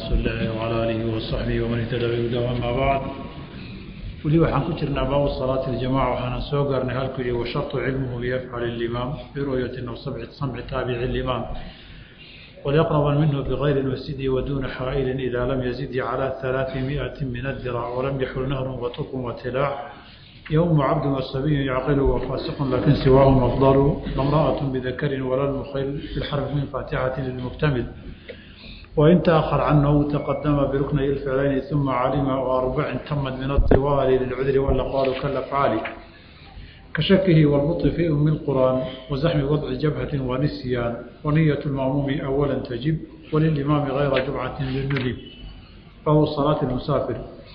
rasuuli illaahi wacalaa aalihi wasaxbihi waman ihtada bihudaa amaa bacd weli waxaan ku jirnaa baabu salaati اljamaca waxaana soo gaarnay halkuu yihi washarطu cilmuhu liyafcal اlimaam biru'yati aw samci taabici اlimaam walyaqraba minhu bigayri masjidi waduuna xaa'ilin idaa lam yazid calى ثalaaثi miئati min adirac walam yaxul nahrun waturkun watilaac yowmu cabdun wasabiyu yacqilu wafaasiqun lakin siwaahum afdalu lamra'aة bidakarin wala lmukhil bilxarfi min faatixati lilmuktamil وإن تأخر عنه تقدم بركني الفعلين ثم علم وأربع تمت من الطوال للعذر والأقوال كالأفعال كشكه والبطء في أم القرآن وزحم وضع جبهة ونسيان ونية المأموم أولا تجب وللإمام غير جمعة للندب فهو صلاة المسافر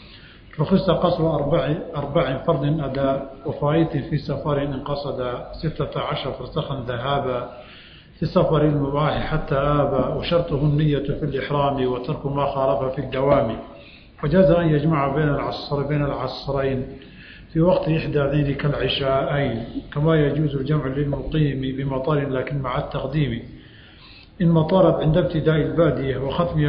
رخص قصر أربع, أربع فرض أداء وفائت في سفر إن قصد ستة عشر فرسخا ذهابا في سفر المباح حتى آبى وشرطه النية في الإحرام وترك ما خالف في الدوام وجاز أن يجمع بين العصر بين العصرين في وقت إحدى ذين كالعشاءين كما يجوز الجمع للمقيم بمطار لكن مع التقديم إن مطارت عند ابتداء البادية وختمها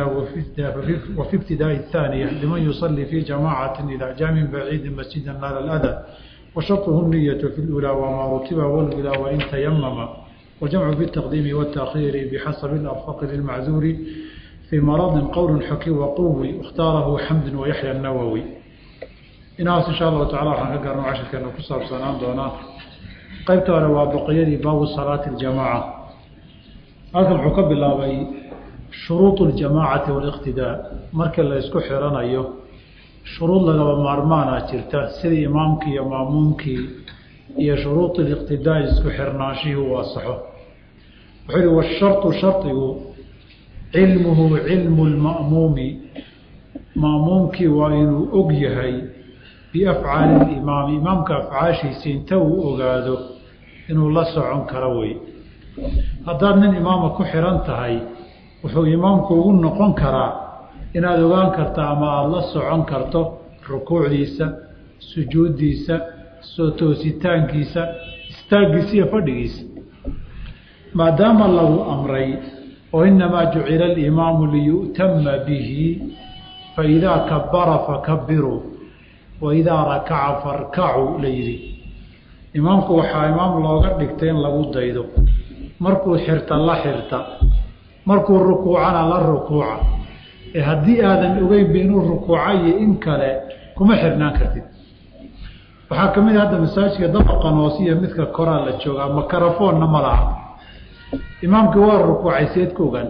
وفي ابتداء الثانية لمن يصلي في جماعة إلى جام بعيد مسجدا نال الأذى وشرطه النية في الأولى وما رتب والأولى وإن تيمم وجمع بالتقديم والتأخير بحسب الأرفق للمعذور في مرض قول حكي وقوي اختاره حمد ويحيى النووي inahaas insha allahu tacala waxaan ka gaarno cashirkeena ku saabsanaan doonaa qaybta hore waa baqiyadii baabu salaati اljamaaca halkan wuxuu ka bilaabay shuruud اljamaacati wاliqtidaa markii la isku xiranayo shuruud lagaba maarmaana jirta sidii imaamkii iyo maamuumkii iyo shuruud اliqtidaa isku xirnaanshihii uu asaxo wuxuu yihi washarطu shardigu cilmuhu cilmu اlma'muumi ma'muumkii waa inuu og yahay biafcaali اlimaami imaamka afcaashiisa inta uu ogaado inuu la socon karo wey haddaad nin imaama ku xiran tahay wuxuu imaamku ugu noqon karaa inaad ogaan karta ama aada la socon karto rukuucdiisa sujuuddiisa soo toositaankiisa istaaggiisa iyo fadhigiisa maadaama lagu amray oo inamaa jucila alimaamu liyu'tama bihi faidaa kabara fakabiruu waidaa rakaca farkacuu la yidhi imaamku waxaa imaam looga dhigtay in lagu daydo markuu xirta la xirta markuu rukuucana la rukuuca ee haddii aadan ogeynba inuu rukuuca iyo in kale kuma xirnaan kartid waxaa ka mid a hadda masaajidka dabaqan hoose iyo midka koraa la joogaa makarafoonna ma laha imaamkii waa rukuucay seed ka ogaan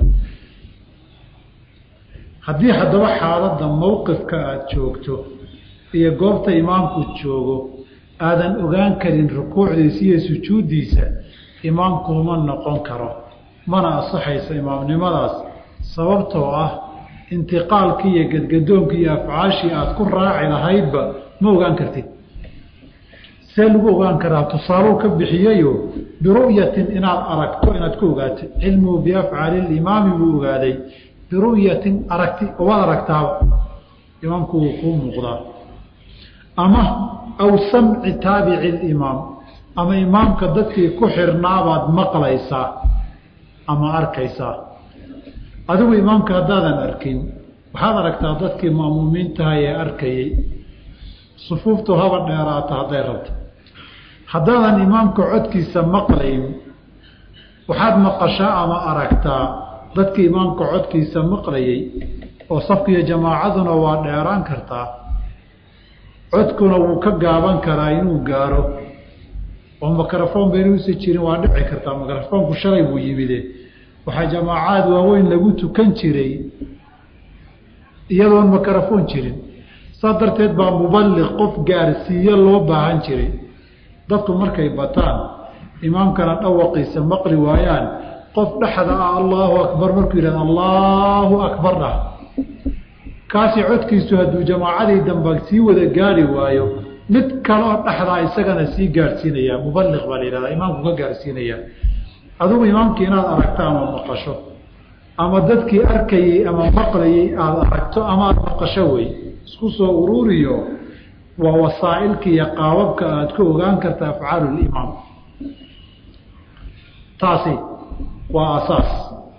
haddii haddaba xaaladda mowqifka aada joogto iyo goobta imaamku joogo aadan ogaan karin rukuucdiisa iyo sujuuddiisa imaamkuuma noqon karo mana asaxaysa imaamnimadaas sababtoo ah intiqaalkii iyo gadgadoonkii iyo afcaashii aada ku raaci lahaydba ma ogaan kartid see lagu ogaan karaa tusaaluu ka bixiyayo biru'yatin inaad aragto inaad ku ogaatid cilmuhu biafcaali limaami buu ogaaday biru'yatin aragti waad aragtaaba imaamku wuu kuu muuqdaa ama aw samci taabici limaam ama imaamka dadkii ku xirnaabaad maqlaysaa ama arkaysaa adigu imaamka haddaadan arkin waxaad aragtaa dadkii ma'muumiintahay ee arkayey sufuuftu haba dheeraata hadday rabto haddaadan imaamka codkiisa maqlayn waxaad maqashaa ama aragtaa dadkii imaamka codkiisa maqlayey oo safkiiyo jamaacaduna waa dheeraan kartaa codkuna wuu ka gaaban karaa inuu gaaro oo mikrofon baynuusa jirin waa dhici kartaa mikrafoonku shalay buu yimide waxaa jamaacaad waaweyn lagu tukan jiray iyadoon mikrofon jirin saas darteed baa muballiq qof gaarsiiye loo baahan jiray dadku markay bataan imaamkana dhawaqiisa maqli waayaan qof dhexda ah allaahu akbar markuu yidhahdo allaahu akbar dhah kaasi codkiisu hadduu jamaacadii damba sii wada gaari waayo mid kaleoo dhexdaa isagana sii gaadhsiinaya muballiq baa la yihahdaa imaamku ka gaadhsiinaya adigu imaamkii inaad aragto ama maqasho ama dadkii arkayey ama maqlayey aada aragto ama aada maqasho wey isku soo uruuriyo waa wasaa'ilka iyo qaababka aada ku ogaan karta afcaalu limaam taasi waa asaas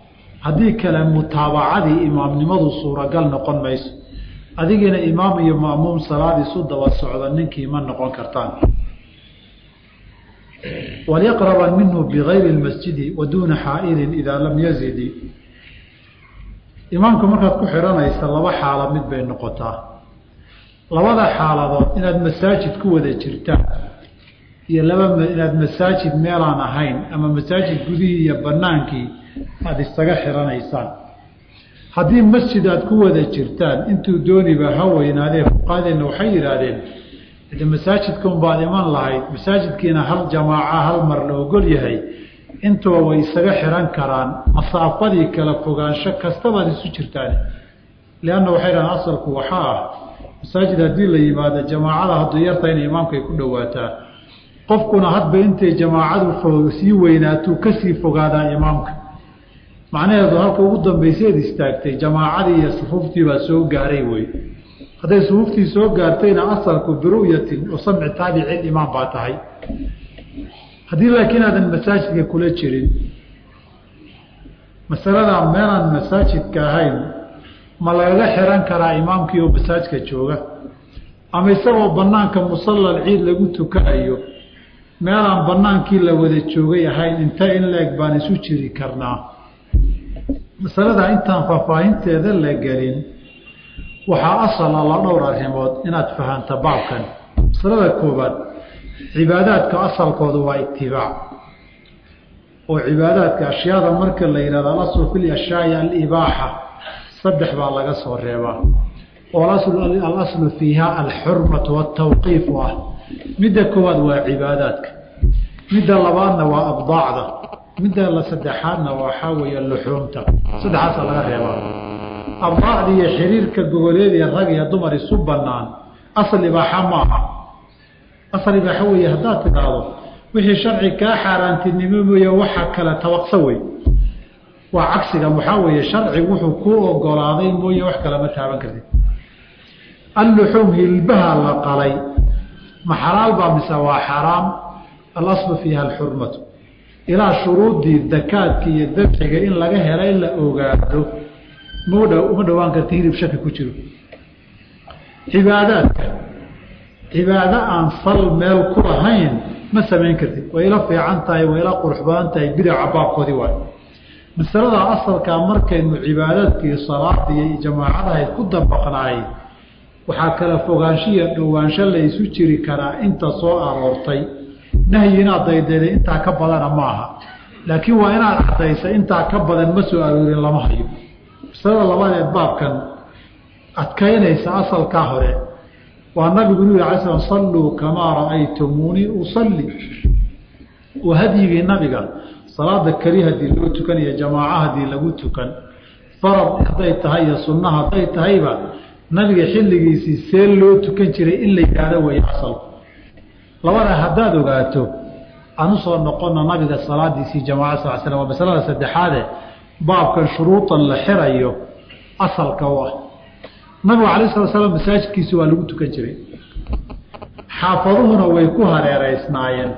haddii kale mutaabacadii imaamnimadu suuragal noqon mayso adigiina imaam iyo ma'muum salaad isu daba socda ninkii ma noqon kartaan walyaqraba minhu bigayri اlmasjidi wa duuna xaa'ilin idaa lam yazidi imaamka markaad ku xidhanaysa laba xaala mid bay noqotaa labada xaaladood inaad masaajid ku wada jirtaan iyo laba inaad masaajid meelaan ahayn ama masaajid gudihii iyo banaankii aada isaga xidhanaysaan haddii masjid aad ku wada jirtaan intuu dooniba ha weynaadee fuqaadeenna waxay yidhaahdeen de masaajidka unbaad iman lahayd masaajidkiina hal jamaaca hal mar la ogol yahay intuba way isaga xihan karaan masaafadii kala fogaansho kastabaad isu jirtaan lianna waxay dhahaan asalku waxaa ah masaajid haddii la yimaado jamaacada hadduu yarta inay imaamkay ku dhowaataa qofkuna hadba intay jamaacadu sii weynaatuu kasii fogaadaa imaamka macnaheedu halka ugu dambayseed istaagtay jamaacadii iyo sufuuftii baa soo gaaray wey hadday sufuuftii soo gaartayna asalku biru'yatin wa samci taabici imaam baa tahay haddii laakiin aadan masaajidka kula jirin masaladaa meelaan masaajidka ahayn ma lagaga xiran karaa imaamkii oo masaajidka jooga ama isagoo banaanka musallal ciid lagu tukanayo meelaan banaankii la wada joogay ahayn inta in la-eg baan isu jiri karnaa masalada intaan faahfaahinteeda la gelin waxaa asala la dhowr arrimood inaad fahanto baabkan masalada koobaad cibaadaadka asalkooda waa itibaac oo cibaadaadka ashyaada marka la yihahdo alaslu fi lyashyaai alibaaxa saddex baa laga soo reebaa oo alaslu fiiha alxurmatu watawqiifu ah midda koowaad waa cibaadaadka midda labaadna waa abdaacda midda la saddexaadna waxaa weeye luxuumta saddexaasa laga reebaa abdaacda iyo xiriirka gogoleed ee rag iyo dumar isu banaan asal ibaaxa ma aha asal ibaaxa weeye haddaad tidhaahdo wixii sharci kaa xaaraantinimo mooye waxa kale tabaqsa wey waa cagsiga waxaa weeye sharcigu wuxuu kuu ogolaaday mooye wax kale ma taaban kartid alluxuum hilbaha la qalay ma xalaal baa mise waa xaraam alaslu fiiha alxurmatu ilaa shuruudii dakaadka iyo dabxiga in laga hela in la ogaado ma uma dhowaan karta hilib shaki ku jiro cibaadaadka cibaado aan sal meel ku lahayn ma samayn kartid way ila fiican tahay way ila qurux badan tahay bidaca baabkoodii waay masalada asalkaa markaynu cibaadaadkii salaada iyo jamaacadahayd ku dabaqnaay waxaa kala fogaanshiya dhowaansho la isu jiri karaa inta soo aroortay nahyi inaad daydayday intaa ka badana ma aha laakiin waa inaad cadaysa intaa ka badan ma soo aroorin lama hayo masalada labaad ee baabkan adkaynaysa asalkaa hore waa nabigu nu yhi ala slam salluu kamaa ra'aytumuunii usalli waa hadyigii nabiga salaada keli hadii loo tukan iyo jamaaca hadii lagu tukan farad hadday tahay iyo sunna hadday tahayba nabiga xilligiisii see loo tukan jiray in la yidhaahdo way asalku labada haddaad ogaato aan usoo noqona nabiga salaadiisii jamaca sal slam waa masalada saddexaade baabkan shuruudan la xirayo asalka u ah nabigu alay sala slam masaajidkiisi waa lagu tukan jiray xaafaduhuna way ku hareereysnaayeen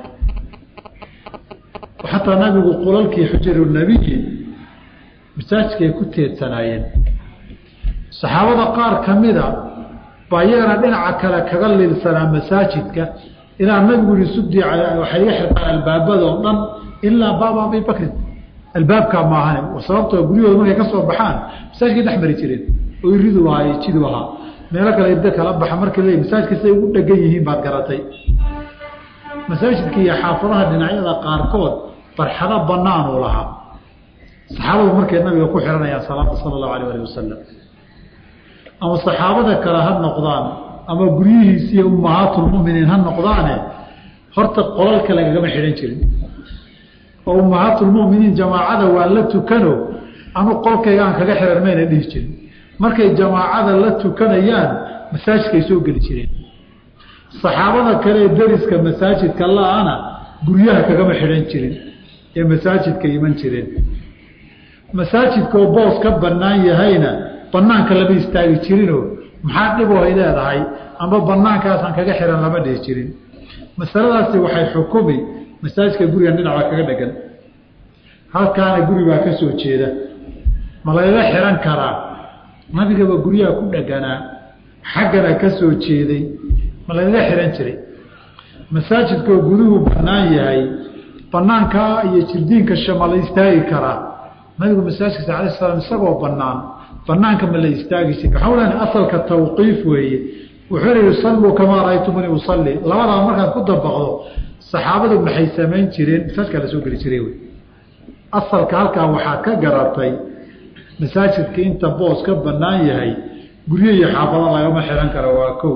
xataa nabigu qulalkii xujaru nebiyi masaajidkay ku teedsanaayeen saxaabada qaar ka mida baa iyagana dhinaca kale kaga lilsanaa masaajidka ilaa nabigu yihi sudii waxay iga xirtaan albaabadoo dhan ilaa baaba abi bakrin albaabkaa maahane sababtoo guryahooda markay ka soo baxaan masaajidkay dhex mari jireen oo iridu ahaa jidu ahaa meelo kale da kala baxa marka le masaajidka siday ugu dhegan yihiin baad garatay masaajidka iyo xaafadaha dhinacyada qaarkood barxado banaanuu lahaa saxaabadu markay nabiga ku xihanayaan salaada sala allahu alayh alih wasalam ama saxaabada kale ha noqdaan ama guryihiisiiyo ummahaatulmuminiin ha noqdaane horta qolalka lagagama xidhan jirin oo ummahaatulmuminiin jamaacada waa la tukano anu qolkayga aan kaga xihan mayna dhihi jirin markay jamaacada la tukanayaan masaajidkay soo geli jireen saxaabada kale ee deriska masaajidka la-ana guryaha kagama xidhan jirin ee masaajidka iman jireen masaajidkaoo boos ka bannaan yahayna banaanka lama istaagi jirinoo maxaa dhiboo ay leedahay amba banaankaasaan kaga xihan lama dhihi jirin masaladaasi waxay xukumi masaajidka gurigan dhinacbaa kaga dhegan halkaana guri baa ka soo jeeda ma lagaga xihan karaa nabigaba guryaha ku dheganaa xaggana ka soo jeeday ma lagaga xihan jiray masaajidkoo guduhu bannaan yahay banaankaa iyo jirdiinka shama la istaagi karaa nabigu masaajidkiisa alay slam isagoo banaan banaanka ma la istaagi jiri waxaa leena asalka tawqiif weeye wuxuu yihi salluu kamaa raaytumuni usalli labadaa markaad ku dabaqdo saxaabadu maxay samayn jireen masaajidkaa la soo geli jiray wey asalka halkaa waxaad ka garatay masaajidka inta boos ka banaan yahay guryo iyo xaafado lagama xihan karo waa kow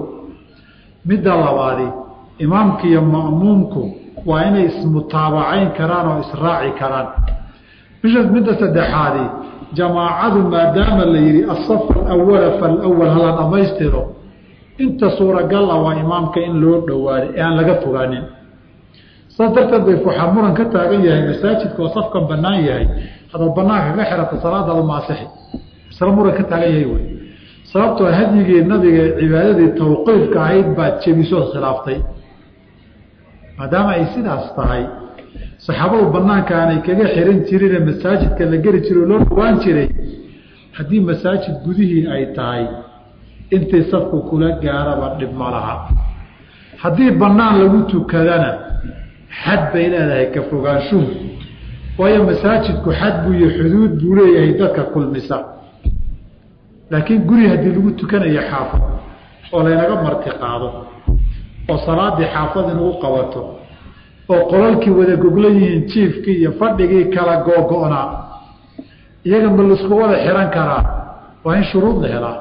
midda labaadi imaamka iyo ma'muumku waa inay ismutaabacayn karaan oo israaci karaan bisha midda saddexaadi jamaacadu maadaama la yidhi asaf alawala falawal hala dhammaystiro inta suuragal ah waa imaamka in loo dhowaaday ee aan laga fogaanin saas darteed bay waxaa muran ka taagan yahay masaajidka oo safkan banaan yahay hadaad banaanka ka xirata salaadaadu maasixi masle muran ka taagan yahay wey sababtoo hadyigii nabiga cibaadadii tawqiifka ahayd baad jebisood khilaaftay maadaama ay sidaas tahay saxaabadu banaanka aanay kaga xiran jirine masaajidka la geli jiro loo dhawaan jiray haddii masaajid gudihii ay tahay intii safku kula gaaraba dhib ma laha haddii banaan lagu tukadana xad bay leedahay ka fogaanshuhu waayo masaajidku xad buu iyo xuduud buu leeyahay dadka kulmisa laakiin guri haddii lagu tukanayo xaafad oo laynaga marti qaado oo salaadii xaafad inagu qabato oo qolalkii wada goglan yihiin jiifkii iyo fadhigii kala googo-naa iyaga ma laisku wada xihan karaa waa in shuruud la helaa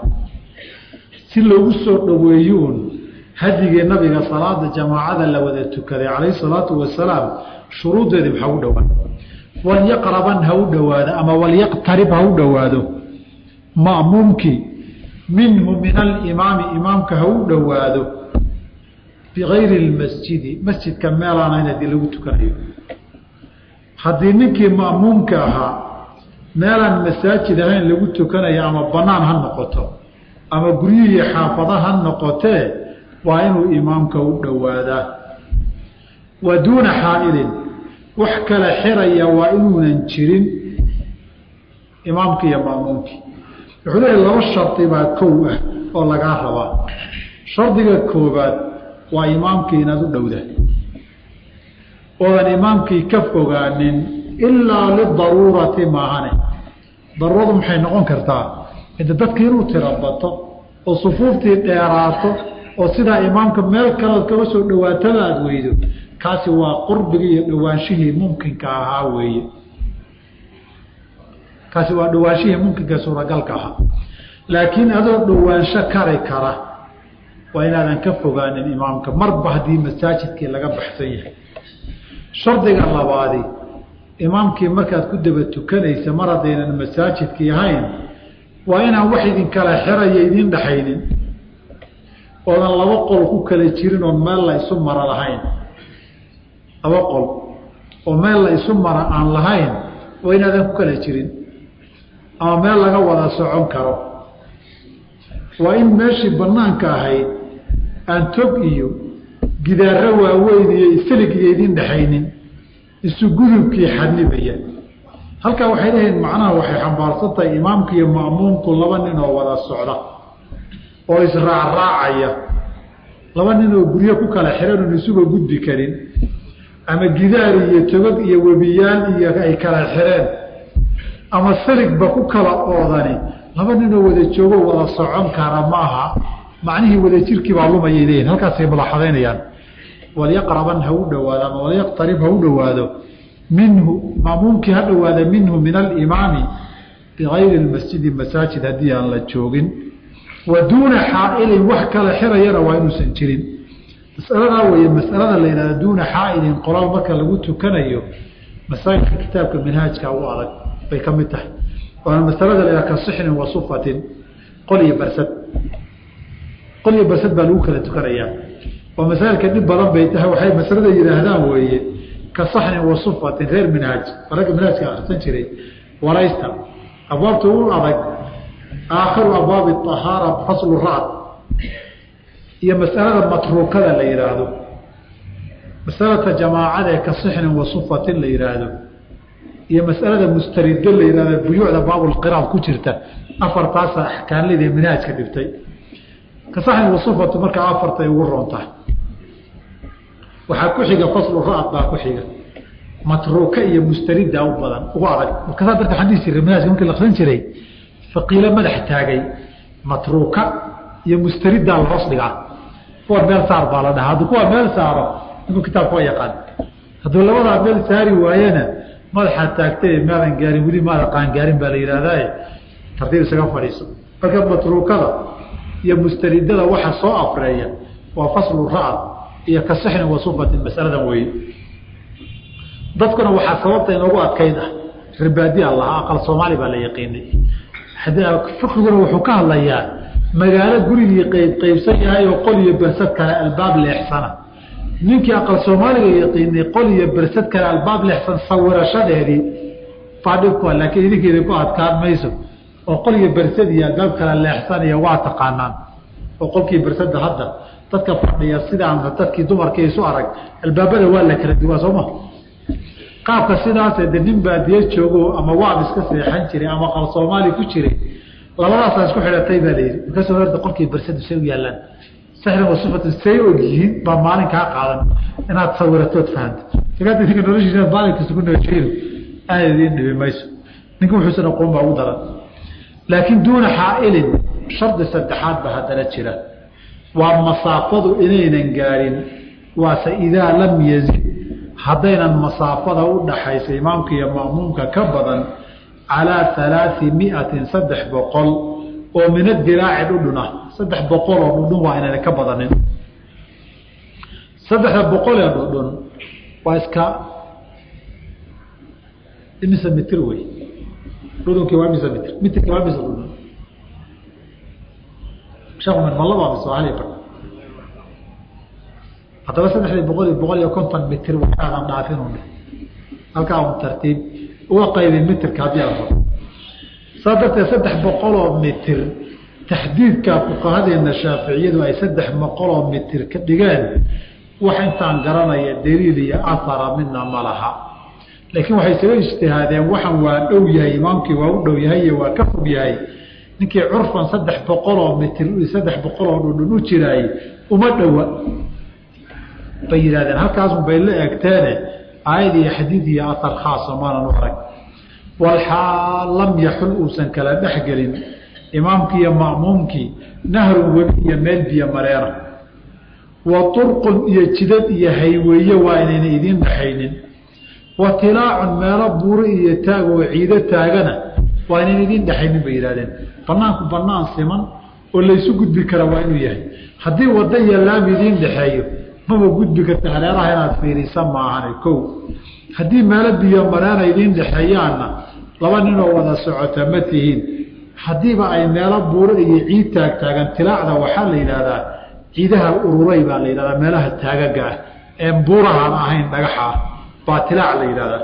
si loogu soo dhoweeyo uun hadigii nabiga salaada jamaacada la wada tukaday calayhi salaatu wasalaam shuruuddeedii maxaa u dhowaan walyaqraban ha u dhowaado ama walyaqtarib ha u dhowaado ma'muumkii minhu min alimaami imaamka ha u dhowaado bigayri lmasjidi masjidka meelaanayn haddii lagu tukanayo haddii ninkii ma'muumka ahaa meelaan masaajid ahayn lagu tukanayo ama banaan ha noqoto ama guryihii xaafada ha noqotee waa inuu imaamka u dhowaadaa wa duuna xaa'ilin wax kala xiraya waa inuunan jirin imaamkii iyo ma'muumkii wuxuu leeyahy laba shardi baa kow ah oo lagaa rabaa shardiga koobaad waa imaamkii inaad u dhowda oodan imaamkii ka fogaanin ilaa lidaruurati maahane daruuradu maxay noqon kartaa ida dadkii inuu tirabato oo sufuuftii dheeraato oo sidaa imaamka meel kalood kaga soo dhawaatada aad weydo kaasi waa qurbigii iyo dhawaanshihii mumkinka ahaa weeye kaasi waa dhawaanshihii mumkinka suuragalka ahaa laakiin adoo dhawaansho kari kara waa inaadan ka fogaanin imaamka marba haddii masaajidkii laga baxsan yahay shardiga labaadi imaamkii markaad ku daba tukanaysa mar haddaynan masaajidkii ahayn waa inaan wax idinkala xiraya idiin dhaxaynin oodan laba qol ku kala jirin oon meel la isu mara lahayn laba qol oo meel la isu mara aan lahayn waa inaadan ku kala jirin ama meel laga wada socon karo waa in meeshii banaanka ahayd aan tog iyo gidaaro waaweyn iyo isilig iyo idin dhexaynin isu gudubkii xadnibaya halkaa waxay leeyihin macnaha waxay xambaarsan tahay imaamka iyo ma'muumku laba nin oo wada socda oo israacraacaya laba nin oo guryo ku kala xiran oon isuga gudbi karin ama gidaar iyo togog iyo webiyaal iyo ay kala xireen ama siligba ku kala oodani laba ninoo wada joogo wada socon kara maaha macnihii wadajirkii baa lumayay leeyihin halkaasay madaxadaynayaan walyaqraban ha u dhowaado ama walyaqtarib ha u dhowaado minhu maamuumkii ha dhowaada minhu min alimaami bigayri masjidi masaajid haddii aan la joogin wa duuna xaailin wax kala xirayana waa inuusan jirin masaladaa weye masalada la yihahda duuna xaailin qolaal marka lagu tukanayo masaajidka kitaabka minhaajka u adag bay ka mid tahay waana masalada la yihahda ka sixnin wa sufatin qol iyo barsad qol iyo barsad baa lagu kala tukanayaa oo masaailka dhib badan bay tahay waxay masalada yidhaahdaan weeye ka saxnin wa sufatin reer minhaaj ragga minhaajka akrisan jiray waraysta abwaabta u adag aakhiru abwaabi ahaara faslu racd iyo masalada matruukada la yihaahdo masalata jamaacada ee ka sixnin wa sufatin la yihaahdo iyo masalada mustarido la yihahda buyuucda baabulqiraad ku jirta afartaasa axkaanlida minhaajka dhibtay kasaxin wasufatu markaa afartay ugu roontahay waxaa ku xiga faslu ra-ad baa ku xiga matruuka iyo mustarida u badan ugu adag markaasaa darta waxaan dhihi jiray minhaajka markii la akrin jiray faqiilo madax taagay matruuka iyo mustarida la hoos dhigaa kuwa meel saar baa la dhahaa hadduu kuwa meel saaro ninkuu kitaabka waa yaqaan hadduu labadaa meel saari waayena madaxaa taagtay maadan gaarin weli maada qaangaarin baa la yidhaahdaa tartiib isaga fadhiiso marka matruukada iyo mustaridada waxa soo afreeya waa faslu ra-ad iyo kasixni wasufatin masaladan weeye dadkuna waxaa sababta inoogu adkayd ah ribaadiya lahaa aqal soomaali baa la yaqiinay fiqiguna wuxuu ka hadlayaa magaalo gurigii qeyb qeybsan yahay oo qol iyo bersad kale albaab leexsana ninkii aqal soomaaliga yaqiinay qol iyo bersad kale albaab leexsan sawirashadeedii faadhibku laakiin idinkeeda ku adkaan mayso oo qol iyo bersad iyo albaab kale leexsanaya waa taqaanaan oo qolkii bersada hadda dadka fadhiya sidaan dadkii dumarkii isu arag albaabada waa la kala duwaa sooma qaabka sidaasee de nin baadiye joogo ama waab iska seexan jiray ama qal soomaali ku jiray labadaasaa isku xidhatay baa layidhi markaasoo horta qolkii bersadu say u yaallaan sixrin wasifatu say og yihiin baa maalin kaa qaadan inaad sawiratood fahanto sagaata ninka noloshiisa inaad maalin kasta ku noojeedo aad idiin dhibi mayso ninka wuxuusan aqoon baa ugu daran laakiin duuna xaailin shardi saddexaad ba haddana jira waa masaafadu inaynan gaadhin waase idaa lam yazid haddaynan masaafada u dhaxaysa imaamka iyo ma'muumka ka badan calaa alaai miatin saddex boqol oo min adiraaci dhudhun ah saddex boqol oo dhudhun waa inayna ka badanin saddexda boqol ee dhudhun waa iska imise mitir wey dhudhunkii waa imise mitr mitrkii waa imise dhudhun sheekhumin ma laba mise hal bar haddaba saddexdii boqol iyo boqol iyo konton mitir waxaadan dhaafin un halkaa un tartiib uga qaybin mitirka haddii ala rabo saa darteed saddex boqoloo mitir taxdiidka fuqahadeena shaaficiyadu ay saddex boqoloo mitir ka dhigeen wax intaan garanaya daliil iyo ahara midna ma laha laakiin waxay isaga ijtihaadeen waxan waa dhow yahay imaamkii waa u dhow yahay iyo waa ka fog yahay ninkii curfan saddex boqoloo mitir saddex boqoloo dhudhun u jiraay uma dhowa bay yidhahdeen halkaasun bay la egteene aayad iyo xadiid iyo ahar khaasa maanan u arag walxaal lam yaxul uusan kala dhexgelin imaamkii iyo ma'muumkii nahrun webi iyo meel biyo mareena wa turqun iyo jidad iyo hayweeye waa inayna idiin dhaxaynin wa tilaacun meelo buuro iyo taag oo ciido taagana waa inayna idiin dhexaynin bay yidhahdeen banaanku banaan siman oo laysu gudbi kara waa inuu yahay haddii wadda iyo laam idiin dhexeeyo maba gudbi karta hareeraha inaad fiirisa maahane kow haddii meelo biyo mareena idiin dhexeeyaanna laba ninoo wada socota ma tihiin haddiiba ay meelo buuro iyo ciid taag taagan tilaacda waxaa la yidhaahdaa ciidaha ururay baa la yidhahdaa meelaha taagaga ah ee buurahaan ahayn dhagaxa ah baa tilaac la yidhahdaa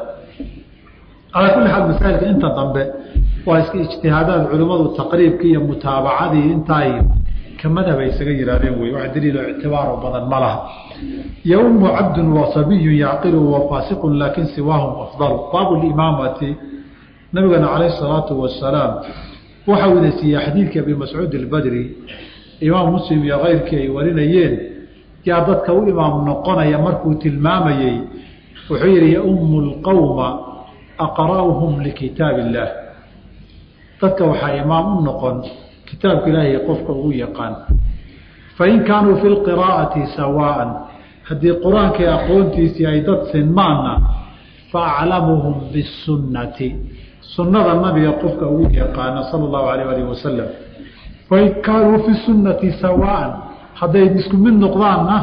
calaa kulli xaal masaa'ilka inta dambe waa iska ijtihaadaad culimmadu taqriibkii iyo mutaabacadii intaay ka madhab ay isaga yihaahdeen wey wax daliilo ictibaaro badan ma laha yowmu cabdun wa sabiyun yacqilu wa faasiqun laakin siwaahum afdalu baabu limaamati nabigana calayh salaatu wasalaam waxau ina siiyey xadiidkii abi mascuud albadri imaam muslim iyo keyrkii ay warinayeen yaa dadka u imaam noqonaya markuu tilmaamayey wuxuu yihi yaumu lqowma aqra'uhum likitaab illaah dadka waxaa imaam u noqon kitaabka ilaahay qofka ugu yaqaan fain kaanuu fi lqiraa'ati sawaa'an haddii qur-aankai aqoontiisii ay dad sinmaanna fa aclamuhum bisunnati sunnada nabiga qofka ugu yaqaana sala allahu alayh alih wasalam fain kaanuu fi sunnati sawaa'an hadday isku mid noqdaanna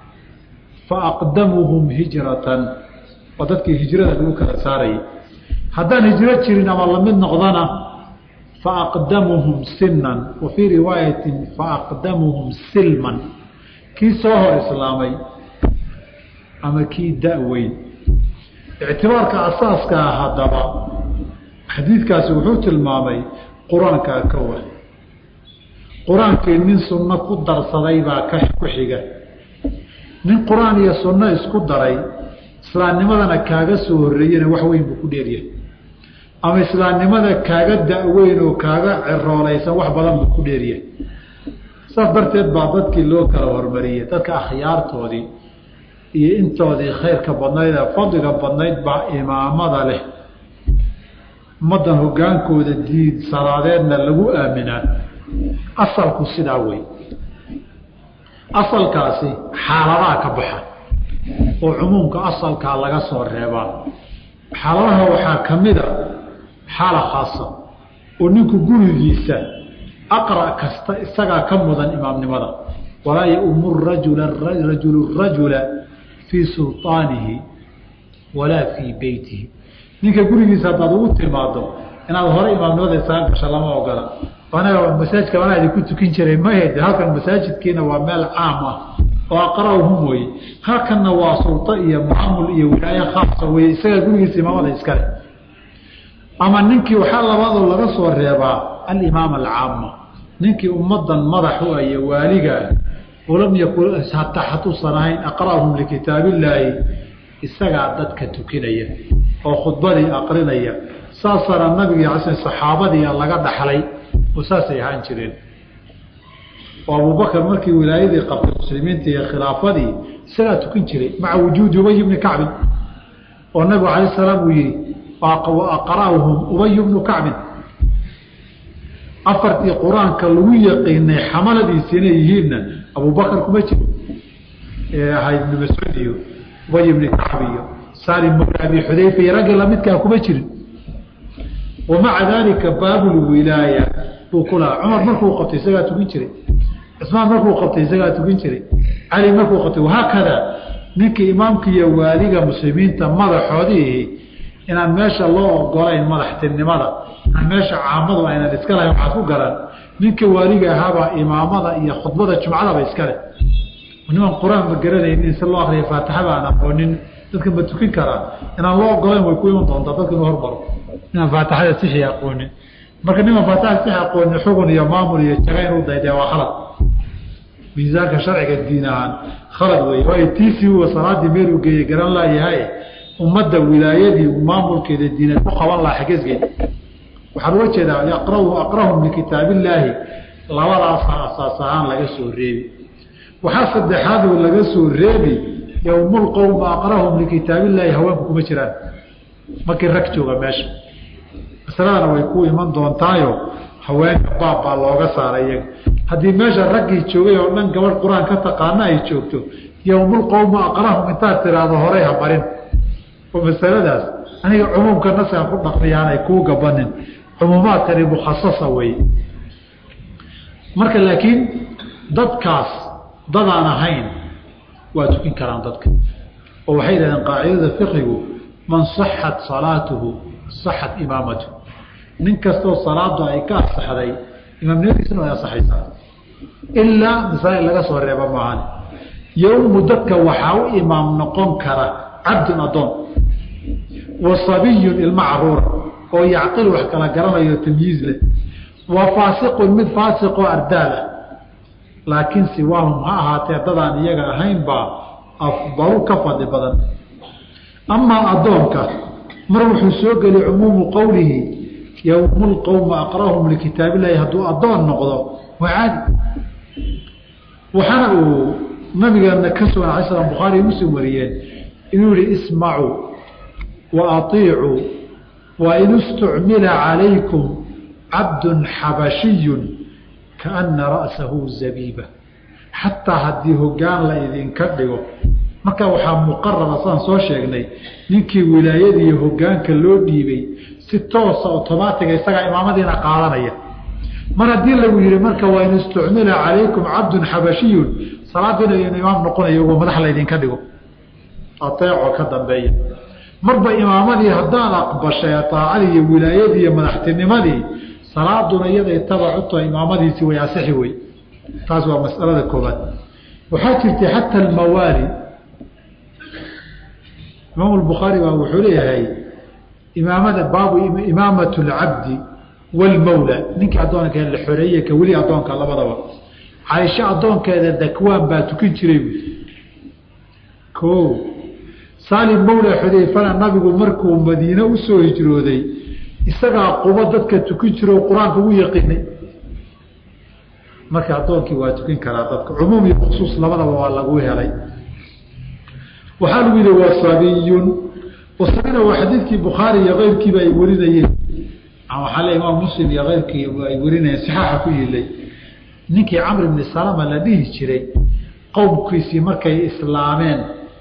fa aqdamuhum hijratan oo dadkii hijrada lagu kala saarayay haddaan hijro jirin ama lamid noqdana faaqdamuhum sinan wa fii riwaayatin faaqdamuhum silman kii soo hor islaamay ama kii da-weyn ictibaarka asaaska ah haddaba xadiidkaasi wuxuu tilmaamay qur-aankaa ka wa qur-aankii nin sunno ku darsaday baa ka ku xiga nin qur-aan iyo sunno isku daray islaamnimadana kaaga soo horreeyena wax weyn buu ku dheeryahay ama islaamnimada kaaga da-weyn oo kaaga ciroolaysan wax badan buu ku dheeryahay saas darteed baa dadkii loo kala hormariyey dadka akhyaartoodii iyo intoodii khayrka badnayd ee fadliga badnayd baa imaamada leh ummaddan hogaankooda diid salaadeedna lagu aaminaa asalku sidaa wey asalkaasi xaaladaha ka baxa oo cumuumka asalkaa laga soo reebaa xaaladaha waxaa ka mida xaala khaasa oo ninku gurigiisa aqra' kasta isagaa ka mudan imaamnimada walaa yaumu rajula rajulu rajula fii sulطaanihi walaa fii beytihi ninka gurigiisa haddaad ugu timaado inaad hore imaamnimada isaga gasho lama ogola anaga masaajidka anaa idinku tukin jiray mahede halkan masaajidkiina waa meel caam ah oo aqra'uhum weye halkanna waa sulto iyo maamul iyo wilaaye khaasa weye isagaa gurigiisa imaamada iskale ama ninkii waxaa labaadoo laga soo reebaa alimaam alcaama ninkii ummadan madax u ayo waaligaa walam yakun hataa hatuusan ahayn aqra'uhum likitaabillaahi isagaa dadka tukinaya oo khudbadii aqrinaya saasana nabiga ala saxaabadii laga dhaxlay oo saasay ahaan jireen oo abubakar markii wilaayadii qabtay muslimiinta iyo khilaafadii isagaa tukin jiray maca wujuudi ubay bni kacbin oo nabigu alayh salaam uu yihi aqra'uhum ubay bnu kacbin afartii qur-aanka lagu yaqiinay xamaladiisi inay yihiinna abubakar kuma jiro ee ahayd ibnu mascuud iyo ubay bni kacb iyo salim mawla abi xudayfa iyo raggii lamidkaa kuma jirin wamaca daalika baabulwilaaya buu ku lahaa cumar markuu qabtay isagaa tukin jiray cismaan markuu qabtay isagaa tukin jiray cali markuu qabtay wahaakada ninkii imaamka iyo waaliga muslimiinta madaxoodiihi inaan meesha loo ogolayn madaxtinimada inaan meesha caamadu aynan iska lahayn waxaad ku garan ninka waaliga ahaabaa imaamada iyo khudbada jumcadaba iskale niman qur-aan ma garanaynin si loo akriya faatixada aan aqoonin dadka ma tukin karaa inaan loo ogolayn way ku iman doontaa dadka inuu hormaro inaan faatixada sixi aqoonin marka niman faatixada sixi aqoonin xugun iyo maamul iyo jaga inuu dayday waa khalad miisaanka sharciga diin ahaan khalad wey waayo tiisii uwa salaadii meeluu geeyey garan laayahay ummadda wilaayadii maamulkeeda diineed ku qaban lahaa xageesgeed waxaan uga jeedaa aqrau aqrahum likitaabillaahi labadaasa asaas ahaan laga soo reebi waxaa saddexaadoo laga soo reebi yowmulqowma aqrahum likitaabillaahi haweenku kuma jiraan markii rag jooga meesha masaladana way ku iman doontaayo haweenka baab baa looga saaray iyaga haddii meesha raggii joogay oo dhan gabadh qur-aan ka taqaana ay joogto yowmulqowma aqrahum intaad tiraahdo horey ha barin oo masaladaas aniga cumuumka naskaan ku dhaqmiyaanay kuu gabanin cumuumaadkani mukhasasa wey marka laakiin dadkaas dadaan ahayn waa tukin karaan dadka oo waxay yidhahdeen qaacidada fiqigu man saxat salaatuhu saxat imaamatuhu nin kastoo salaadu ay ka asaxday imaamnimadiisuna way asaxaysaa ilaa masaa'il laga soo reeba maahan yowmu dadka waxaa u imaam noqon kara cabdun addoon wa sabiyun ilmo caruura oo yacqil wax kala garanayo tamyiiz leh wa faasiqun mid faasiqoo ardaal ah laakiin siwaahum ha ahaatee dadaan iyaga ahayn baa afdalu ka fadli badan amaa addoonka mar wuxuu soo geli cumuumu qowlihi yowmu lqowma aqrahum likitaabillahi hadduu addoon noqdo waa caadi waxaana uu nabigeena ka sugan alay slam bukhaari muslim wariyeen inuu yihi ismacuu wa aiicuu wa in istucmila calaykum cabdun xabashiyun kaana ra'sahu zabiiba xataa haddii hogaan la idinka dhigo marka waxaa muqarara saan soo sheegnay ninkii wilaayadiiyo hogaanka loo dhiibay si toosa otomaatiga isagaa imaamadiina qaadanaya mar haddii lagu yihi marka waa in istucmila calaykum cabdun xabashiyun salaadiina inu imaam noqonayo ugo madax laydinka dhigo ateecoo ka dambeeya marba imaamadii haddaad aqbashay aacadii iyo wilaayadii iyo madaxtinimadii salaaduna iyaday tabacuto imaamadiisii way asixi wey taas waa masalada koobaad waxaa jirtay xata almawaali imaam lbukhaari baa wuxuu leeyahay imaamada baabu imaamat lcabdi wlmawla ninkii addoonka la xoreeye ka weli addoonka labadaba caaisho addoonkeeda dakwaan baa tukin jiray bu o salim mawla xudayfana nabigu markuu madiine usoo hijrooday isagaa qubo dadka tukin jiro qur-aanka ugu yaqiinay marka addoonkii waa tukin karaa dadka cumuum iyo khusuus labadaba waa lagu helay waxaa lagu yihi waa sabiyun wasabina waa xadiidkii bukhaari iyo keyrkiiba ay warinayeen waxaa le imaam muslim iyo keyrkii ay warinayeen saxaaxa ku yilay ninkii camr ibni salama la dhihi jiray qowmkiisii markay islaameen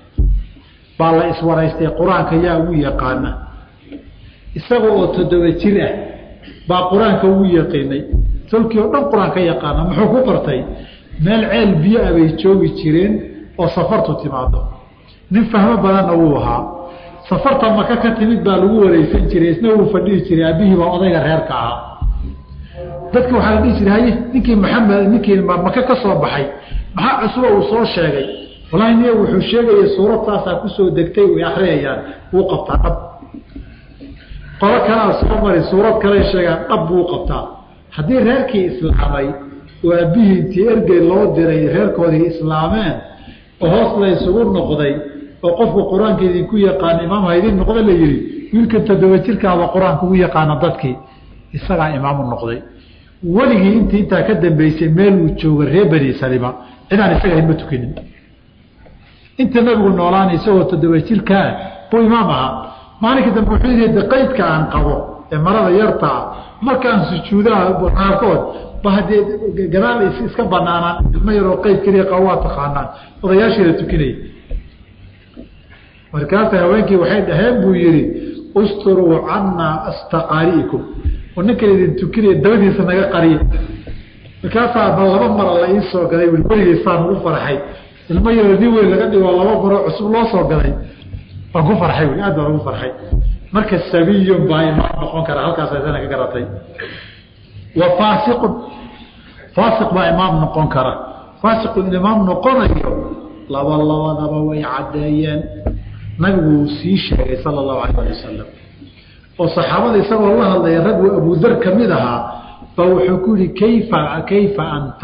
baa la iswaraystay qur-aanka yaa ugu yaqaana isaga oo toddoba jir ah baa qur-aanka ugu yaqiinay tolkii oo dhan qur-aan ka yaqaana muxuu ku qortay meel ceel biyo ah bay joogi jireen oo safartu timaado nin fahmo badanna wuu ahaa safarta maka ka timid baa lagu wareysan jiray isna wuu fadhihi jiray aabihii baa odayga reerka ahaa dadka waxaa la dhihi jiray haye ninkii maxamed ninkii maka ka soo baxay maxaa cusbo uu soo sheegay walahi niya wuxuu sheegaya suurad saasaa kusoo degtay way akriyayaan wuu qabtaa dhab qolo kalea soo mari suurad kaley sheegaan dhab buu qabtaa haddii reerkii islaamay oo aabihii intii ergey loo diray reerkoodii islaameen oo hoos la isugu noqday oo qofku qur-aanka idinku yaqaana imaamha idin noqda la yihi wiilkan toddoba jirkaaba qur-aanka ugu yaqaana dadkii isagaa imaamu noqday weligii intii intaa ka dambeysay meel uu jooga reer bani salima cidaan isaga ahayn ma tukinin inta nabigu noolaan isagoo toddoba jirkaa buu imaam ahaa maalinka dambe wuxuu yidhi de qaydka aan qabo ee marada yartaa markaan sujuudaha qaarkood ba haddee gadaal iska banaanaan ilmo yaroo qayd keliya qabo waa taqaanaan odayaashiila tukinaya markaasa haweenkii waxay dhaheen buu yihi usturuu cannaa astaqaari'ikum oo ninkan idin tukinaya dabadiisa naga qariya markaasaa ba laba mara la ii soo gaday weligeysaan ugu farxay ilmo yaroo nin weyn laga dhigo laba maroo cusub loo soo gaday waan ku farxay wy aad baan ugu farxay marka sabiyun baa imaam noqon kara halkaas asana ka garatay wa faasiqun faasiq baa imaam noqon kara faasiqun in imaam noqonayo laba labadaba way caddeeyeen nabigu uu sii sheegay sala allahu alayh ali wasalam oo saxaabada isagoo la hadlaya rag uu abudar ka mid ahaa ba wuxuu ku yihi kayfa kayfa anta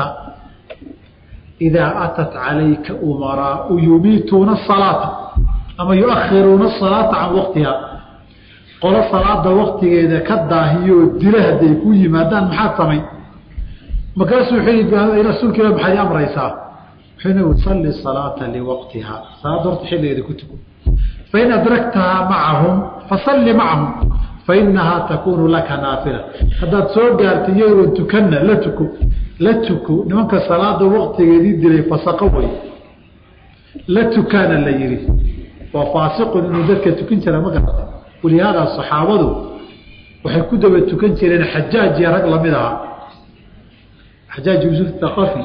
idaa atat calayka umaraau yumiituuna asalaata ama yuakhiruuna asalaata can waqtiha qolo salaada waktigeeda ka daahiyoo dila hadday ku yimaadaan maxaad samay markaasuu wuxuu yii rasuulka ilah maxaad i amraysaa wuxuu nabigu salli salaata liwaqtiha salaada horta xilligeeda ku tuko fain adraktahaa macahum fasalli macahum fainahaa takunu laka naafila haddaad soo gaarta iyagoon tukanna la tuko la tuko nimanka salaada waktigeedii dilay fasaqo way la tukaana la yihi waa faasiqun inuu dadka tukin jira ma garata walihaada saxaabadu waxay ku daba tukan jireen xajaaj iyo rag lamid ahaa xajaaj yuusuf thaqafi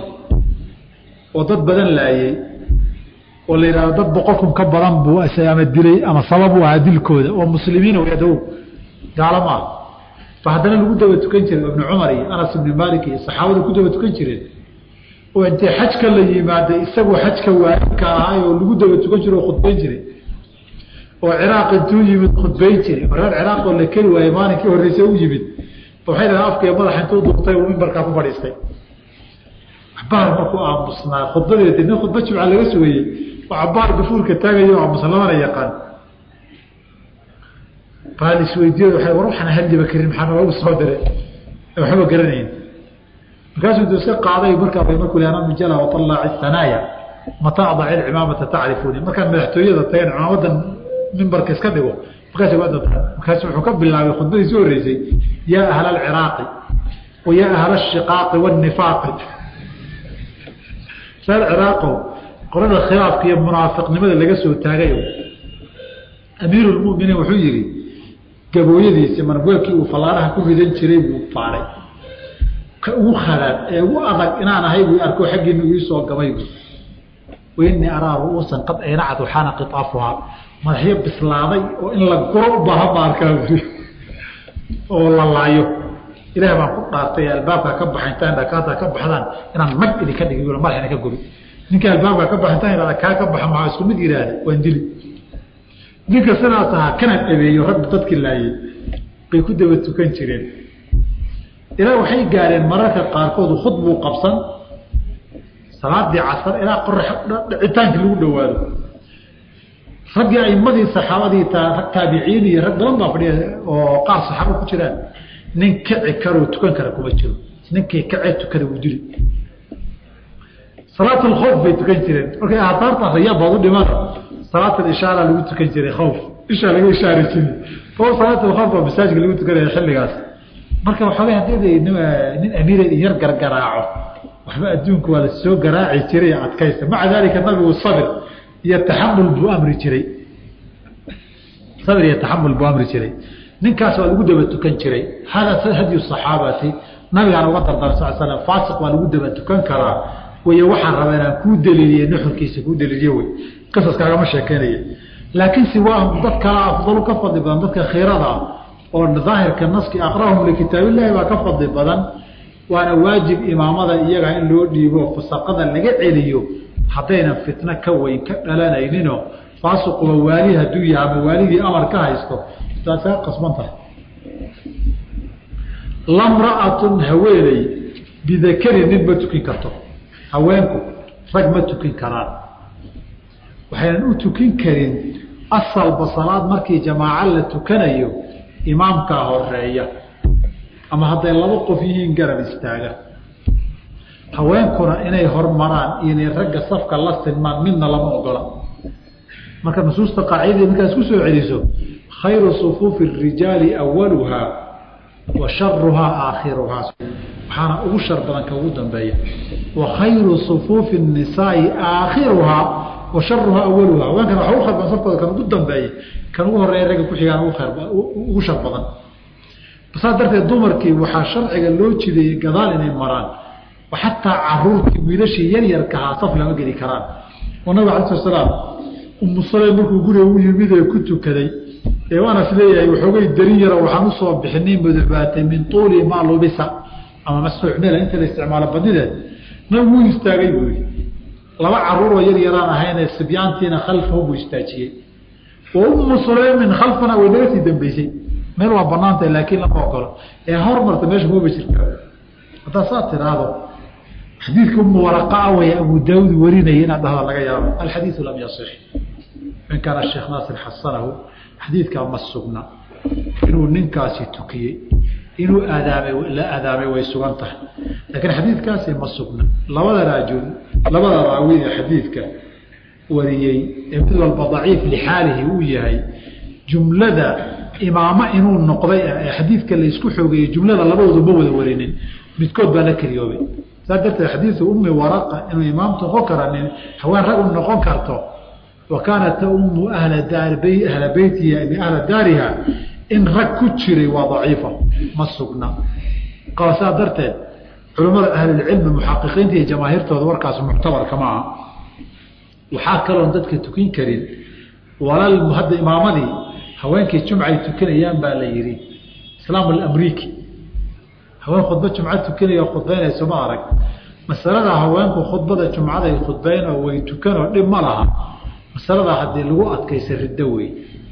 oo dad badan laayey oo la yidhahdo dad boqol kun ka badan buu ama dilay ama sabab u ahaa dilkooda oo muslimiina wadaw gaalo ma ah ba haddana lagu daba tukan jiray ibnu cumar iyo anas ibni malik iyo saxaabada ku daba tukan jireen oo intay xajka la yimaaday isagoo xajka waajibka ahaay oo lagu daba tukan jiro oo khudbayn jiray oo ciraaq intuu yimid khudbayn jiray oo reer ciraaq oo la keli waayey maalinkii horreysay u yimid waxay dhahen afkaiyo madaxa intuu duubtay uu mimbarkaa ku fadhiistay cabaar markuu aamusnaa khudbadeedi nin khudba jimca laga sugayey oo cabaar gafuurka taagayo aamusan lamana yaqaan baa isweydiiyad waa war waxaan hadliba karin maxaa noogu soo diray waxba garanayn markaasuu du iska qaaday markaa markuu le anaa mijala waطallaaci sanaaya mata adaci lcimaamata tacrifuuni markaan madaxtooyada tageen cimaamadan mimbarka iska dhigo markaas waa dadka markaas wuxuu ka bilaabay khudbadiisi horeysay yaa ahla alciraaqi wa yaa ahla ashiqaaqi waanifaaqi reer ciraaqow qolada khilaafka iyo munaafiqnimada laga soo taagayo amiiru lmuminiin wuxuu yihi gabooyadiisi marweelkii uu fallaaraha ku ridan jiray buu faaray ka ugu khalaad ee ugu adag inaan ahay buu arko xaggiina iisoo gabay wainii araa ru'uusan qad aynacad waxaana qitaafuhaa madaxyo bislaaday oo in la guro u baahan ba arkaa bui oo la laayo ilaah baan ku dhaartay albaabka ka baxa intaan dhakaata ka baxdaan inaan mag idinka dhigi madaxina ka gobi ninka albaabka ka baxa intaan ihahda kaa ka baxa maxaa isku mid yihahda waan dili ninka sidaas ahaa kana dhabeeyo rag dadkii laayey bay ku daba tukan jireen ilaa waxay gaareen mararka qaarkood khud buu qabsan salaadii casar ilaa qorax dhicitaankii lagu dhawaado raggii aimadii saxaabadii rag taabiciin iyo rag badan baa fadhiya oo qaar saxaaba ku jiraan nin kici karoo tukan kara kuma jiro ninkii kacee tukada wuu dili salaat lkhoof bay tukan jireen markay aataarta akriya baad u dhimana salaat ishaara lagu tukan jiray khoof ishaa laga ishaari jiray o salaat lkhoof baa masaajidka lagu tukanaya xilligaas marka waxoogay haddii nin amiire yar gargaraaco waxba adduunku waa la soo garaaci jiray adkaysta maca daalika nabigu sabir iyo taxamul buu amri jiray sabir iyo taxamul buu amri jiray ninkaas waa lagu daba tukan jiray hada hadyu saxaabati nabigaan uga dardara sal slam faasiq waa lagu daba tukan karaa way waxaan rabaa inaan kuu daliiliye nuxurkiisa kuu daliiliye wey qasaskaagama sheekeynaya laakiin siwaahum dad kala afdalu ka fadli badan dadka khiirada ah oo daahirka naski aqrahum likitaabillahi baa ka fadli badan waana waajib imaamada iyaga in loo dhiibo fasaqada laga celiyo haddaynan fitno ka weyn ka dhalanayninoo faasiquba waali hadduu yahay ama waaligii amar ka haysto taad kaga qasban tahay lamra'atun haweeney bidakarin nin ma tukin karto haweenku rag ma tukin karaan waxaynan u tukin karin asalba salaad markii jamaaco la tukanayo imaamkaa horeeya ama hadday laba qof yihiin garab istaaga haweenkuna inay hormaraan iyo inay ragga safka la sinmaan midna lama ogola marka nusuusta qaacidadii markaas ku soo celiso khayru sufuufi rijaali awaluhaa wa sharuhaa aakhiruhaa waxaana ugu shar badan ka ugu dambeeya wa khayru sufuufi nisaai aakhiruhaa wa sharuhaa awaluhaa haweenkan waxa ugu khayr badan safkooda kan ugu dambeeya kan ugu horeeya ragga ku xigaan ugu khayr ugu shar badan saas darteed dumarkii waxaa sharciga loo jideeyey gadaal inay maraan xataa caruurtii wiilashii yaryarka ahaa saf lama geli karaan oo nabig ala sl slaam umu saleym markuu guriga u yimid ee ku tukaday ee anas leeyahay waxoogay darin yaro waxaan usoo bixinay mudabaatay min tuuli maa lubisa ama masuucmela inta la isticmaalo badideed nabigu wuu istaagay buu yii laba caruuroo yar yaraan ahaynee sibyaantiina khalfahu buu istaajiyey wa umu suleymin khalfana way naga sii dambeysay meel waa banaantah laakiin lama ogolo ee hormarta meesha maba jirta haddaa saa tiraahdo xadiidka umu waraqaa way abu daawud warinaya inaad dhahda laga yaabo alxadiidu lam yasix in kaana sheekh naasir xasanahu xadiidkaa ma sugna inuu ninkaasi tukiyey inuu aadaamay la aadaamay way sugan tahay laakiin xadiidkaasi ma sugna labada raajul labada raawi ee xadiidka wariyey ee mid walba daciif lixaalihi uu yahay jumlada imaamo inuu noqday ee xadiidka laysku xoogeeyey jumlada labadoodu ma wada warinin midkood baa la keliyoobay saa darteed xadiidu ummi waraqa inuu imaam noqon karanin haween rag u noqon karto wa kaanat taummu ahla daar ahla beytiha ahla daariha in rag ku jiray waa daciifa ma sugna saa darteed culimmada ahlilcilmi muxaqiqiinta iyo jamaahiirtooda warkaas muctabarka ma aha waxaa kaloon dadka tukin karin walal hadda imaamadii haweenkii jumcay tukanayaan baa la yihi islaam alamriiki haween khudba jumca tukanaya khudbaynayso ma arag masalada haweenku khudbada jumcaday khudbayn oo way tukanoo dhib ma laha masaladaa haddii lagu adkaysa riddo wey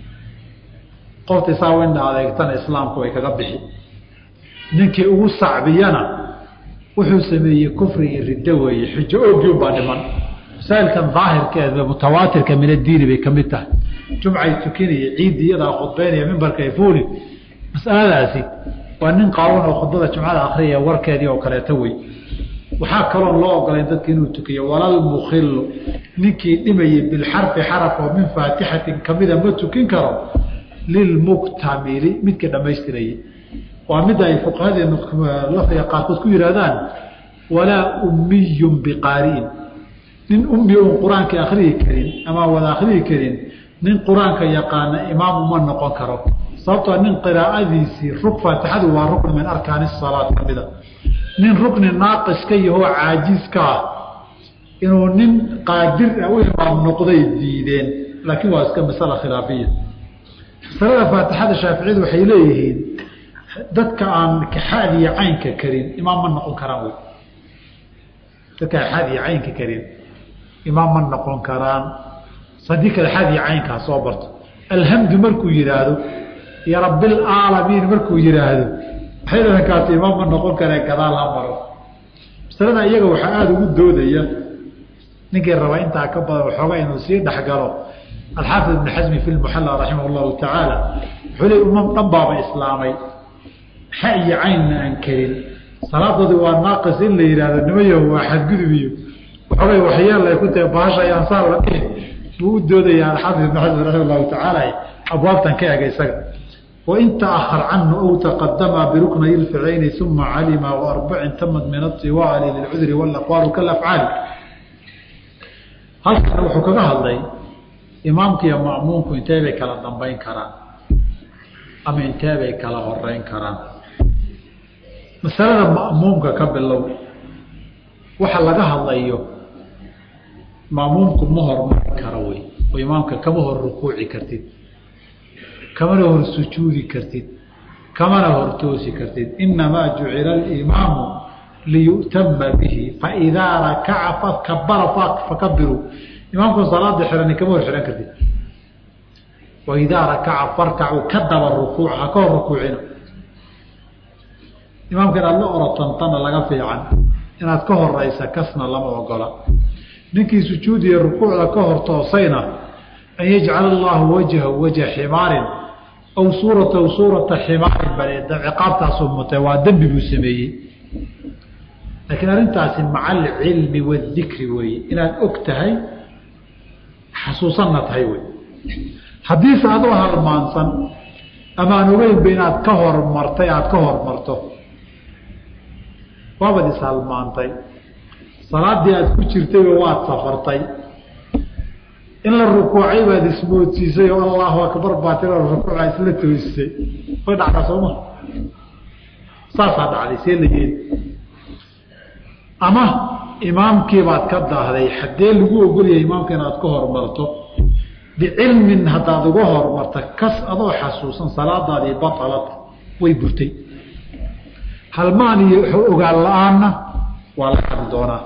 qoftii saa indha adeegtana islaamku way kaga bixi ninkii ugu sacbiyana wuxuu sameeyey kufri iyo riddo weeye xujo oogiun baa dhiman masaa'ilkan daahirkeeda mutawaatirka min addiini bay ka mid tahay jumcay tukinaya ciiddi iyadaa khudbaynaya mimbarkay fuuli masaladaasi waa nin qaawan oo khudbada jumcada akriyaya warkeedii oo kaleeto wey waxaa kaloon loo ogolayn dadka inuu tukiyo walal mukhilu ninkii dhimayay bilxarfi xaraf oo min faatixatin kamida ma tukin karo lilmuktamili midka dhammaystirayay waa mid ay fuqahadeenu lafdiga qaarkood ku yihaahdaan walaa ummiyun biqaari'in nin ummi un qur-aanka akriyi karin ama wada akriyi karin nin qur-aanka yaqaana imaam uma noqon karo sababtoo nin qiraa'adiisii rug faatixadu waa rukni min arkaani salaad ka mida nin rukni naaqis ka yahoo caajiska ah inuu nin qaadir ah u imaam noqday diideen laakiin waa iska masala khilaafiya masalada faatixada shaaficiyadu waxay leeyihiin dadka aan xaad iyo caynka karin imaam ma noqon karaan wy dadka aan xaad iyo caynka karin imaam ma noqon karaan sadii kale xaad iyo caynkaa soo barto alhamdu markuu yihaahdo iyo rabilcaalamiin markuu yihaahdo waxay dhahankaasi imaam ma noqon karee gadaal ha maro masalada iyaga waxaa aada ugu doodaya ninkii raba intaa ka badan waxooga inuu sii dhexgalo alxaafid ibn xasmi fi lmuxalla raximah llahu tacaala wuxuu le umam dhan baaba islaamay xa iyo caynna aan karin salaadoodii waa naaqis in la yihahdo nimayo waa xadgudub iyo waxoogay waxyeel ay ku tahay bahasha ayaan saa la dhihin buu u doodaya alxaafid ibn xasmi raximah llahu tacaala abwaabtan ka ega isaga wain taahar canhu aw taqadama biruknay lficayni uma calima waarbacin tamad min aiwaali lilcudri walaqwaalu kalafcaali halkan wuxuu kaga hadlay imaamka iyo ma'muumku intee bay kala dambayn karaan ama intee bay kala horeyn karaan masalada ma'muumka ka bilow waxa laga hadlayo ma'muumku ma hormari karo wey oo imaamka kama hor rukuuci kartid kamana hor sujuudi kartid kamana hor toosi kartid inamaa jucila alimaamu liyu'tama bihi faidaa rakaca fakabara fakabiruu imaamku salaada xirani kama hor xihan kartid waidaa rakaca farkacuu ka daba rukuuc ha ka hor rukuucina imaamka inaad la orotantana laga fiican inaad ka horeysa kasna lama ogola ninkii sujuudiya rukuucda ka hor toosayna an yajcala allahu wajhahu wajha ximaarin aw suuratahu suurata ximaarin bale ciqaabtaasuu mutay waa dembi buu sameeyey laakiin arrintaasi maca alcilmi waadikri weeye inaad og tahay xasuusanna tahay wey haddiise adoo halmaansan amaan ogeynba inaad ka hormartay aada ka hormarto waabad ishalmaantay salaadii aada ku jirtayba waad safartay in la rukuucay baad ismoodsiisay oo allahu akbar baa tiro rukuuca isla toosisay way dhacdaa sooma saasaa dhacday see la yeeli ama imaamkiibaad ka daahday haddee lagu ogolyahay imaamka inaad ka hormarto bicilmin haddaad uga hormarta kas adoo xasuusan salaadaadii batalat way burtay halmaan iyo ogaan la-aanna waa la hadli doonaa